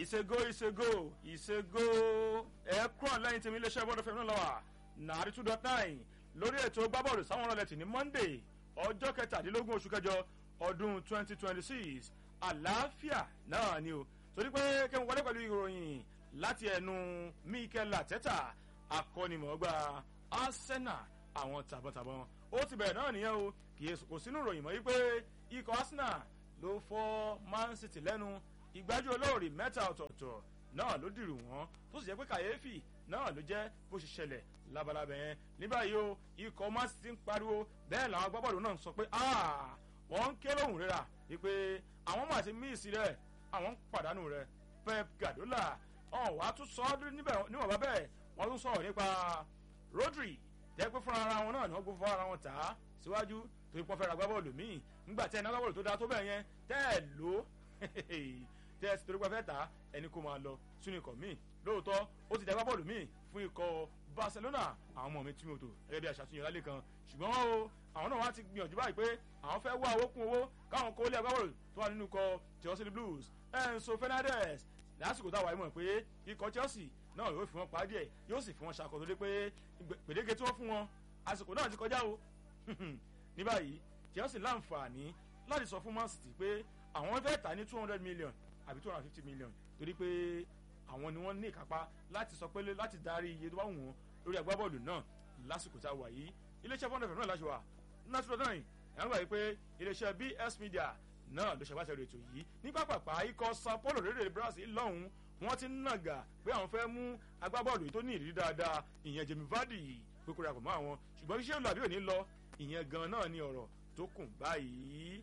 ìṣègò ìṣègò ìṣègò ẹ̀ẹ́kúrọ̀ lẹ́yìn tèmi iléeṣẹ́ bọ́dọ̀ fẹ́mi náà lọ́wọ́ nàárí two dot nine lórí ètò gbábọ́ọ̀lù sáwọn ọ̀rọ̀ lẹ́tì ní monday ọjọ́ kẹtàdínlógún oṣù kẹjọ ọdún twenty twenty six àlàáfíà náà ni o torí pé kẹ́hìn wọlé pẹ̀lú ìròyìn láti ẹnu mikel ateta akọ́nimọ̀ọ́gbà arsenal àwọn tàbọ̀tàbọ̀n ó ti bẹ̀rẹ̀ náà nìyẹn o kì í kò sínú ìròyìn mọ́ wípé ikọ̀ arsenal ló fọ́ man city lẹ́nu ìgbájú olóòrì mẹ́ta ọ̀tọ̀ọ̀tọ̀ náà ló dìrù wọ́n tó sì jẹ́ pé kàyéfì náà ló jẹ́ bó ṣe ṣẹlẹ̀ labalábẹ́ yẹn ní báyìí o ikọ̀ man city ń pariwo bẹ́ẹ̀ làwọn agbábọ́ọ̀lù náà ń sọ pé wọ́n ń ké lóhùn rírà wípé àwọn máa ti míìsì rẹ̀ àwọn ń pàdánù rẹ̀ pep gadola ọ̀hún wàá tún sọ ọ́ níwọ̀n bá bẹ́ẹ̀ wọ́n tún sọ̀rọ̀ nípa rodri tẹ́ pé fúnra ara wọn náà ni wọ́n gbé fúnra ara wọn tà á síwájú torí pọ́n fẹ́ ra agbábọ́ọ̀lù míì nígbà tí ẹni agbábọ́ọ̀lù tó dáa tó bẹ́ẹ̀ yẹn tẹ́ ẹ̀ lò tẹ́ ẹ sì torí pé fẹ́ tà á ẹni kó máa lọ sínú ikọ̀ míì lóòótọ́ ó ti dá agbábọ́ọ̀lù míì fún ikọ̀ barcelona àwọn ọmọ mi tí mi ò tò gẹ́gẹ́ bí aṣàtúnyẹ̀ lálẹ́ kan ṣùgbọ́n o àwọn náà wá ti gbìyànjú báyìí pé àwọn fẹ́ wá owó kún owó káwọn kó lé agbábọ́ọ̀lù tó wà nínú ikọ̀ chelsea blues enzo fernandez lásìkò táwa ìmọ̀ pé ikọ̀ chelsea náà yóò fi wọn pa díẹ̀ yóò sì fi wọn ṣàkóso dé pé gbèdéke tí wọ́n fún wọn àsìkò náà ti kọjá o ní báyìí chelsea láǹfààní láti sọ fún man city pé àwọn fẹ́ tà ní two hundred million àbí two hundred and fifty million torí pé àwọn ni wọ́n ní ìkápá láti sọ pé láti darí iye tó bá wù wọ́n lórí agbábọ́ọ̀lù náà lásìkò tá a wà yìí iléeṣẹ́ fọ́nà fẹ̀mí náà láti wà natural nine ẹ̀ ń gbà yìí pé iléeṣẹ́ bs media náà ló ṣàgbàṣẹ́rò ètò yìí ní pápápá ikọ̀ sao paulo lédè brazil lọ́hùn wọ́n ti ń nàgà pé àwọn fẹ́ mú agbábọ́ọ̀lù tó ní ìrírí dáadáa ìyẹn jẹ̀mí vardy pé kó rapọ̀ mọ́ àwọn ṣùgbọ́n iṣẹ́ ìlú àbí òní lọ ìyẹn gan náà ni ọ̀rọ̀ tó kùn báyìí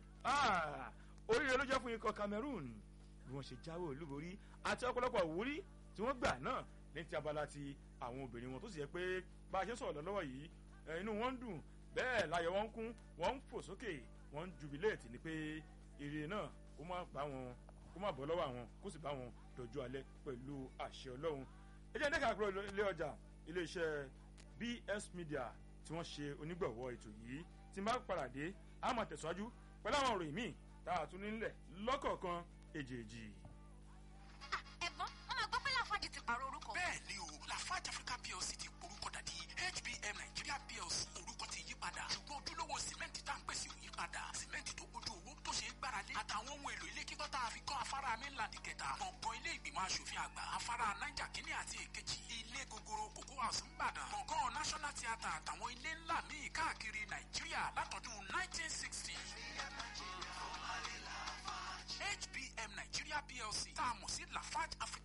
oríire ló jẹ́ fún ikọ̀ cameroon bí wọ́n ṣe jáwé olúborí àti ọ̀pọ̀lọpọ̀ òwúrí tí wọ́n gbà náà ní ti abala ti àwọn obìnrin wọn tó sì yẹ pé bá a ṣe sọ̀rọ̀ lọ́wọ́ yìí inú wọn ń dùn bẹ́ẹ̀ láyọ̀ wọn ń kún wọ́n ń fò sókè wọ́n ń jubiléètì ni pé ire náà kó má bá wọn kó má bọ́ lọ́wọ́ àwọn kó sì bá wọn dọ̀jú alẹ́ pẹ̀lú àṣẹ ọlọ́run ẹ jẹ́ ní kàkúrò ilé ọjà iléeṣẹ́ bs media tí wọ́n ṣe onígbọ̀wọ́ ètò yìí tí máa padà dé a máa tẹ̀síwájú pẹ̀lú àwọn òròyìn míì tá a tún nílẹ̀ lọ́kọ̀ọ̀kan èjèèjì. ẹ̀gbọ́n wọ́n máa gbọ́ pé láfáàjì ti pààrọ̀ orúkọ. bẹ́ẹ̀ ni o lafarge africa plc ti porúkọ dàdí hbm nigeria plc orúkọ ti yí padà ṣùgbọ́n ojúlówó sìmẹ́ǹtì tá à ń pèsè ò yí padà sìmẹ́ǹtì tó kójú owó tó ṣe é gbáralé àtàwọn ohun èlò ilé kíkọ́ tá a fi kọ́ afárá mainland kẹta gbọ̀ngàn ilé ìgbìmọ̀ asòfin àgbà afárá naija kínní àti èkejì ilé gogoro kòkó house ńbàdàn gbọ̀ngàn national theatre àtàwọn ilé ńlá míì káàkiri nàìjíríà látọdún 1960 hbm nigeria plc tá a mọ̀ sí lafarge africa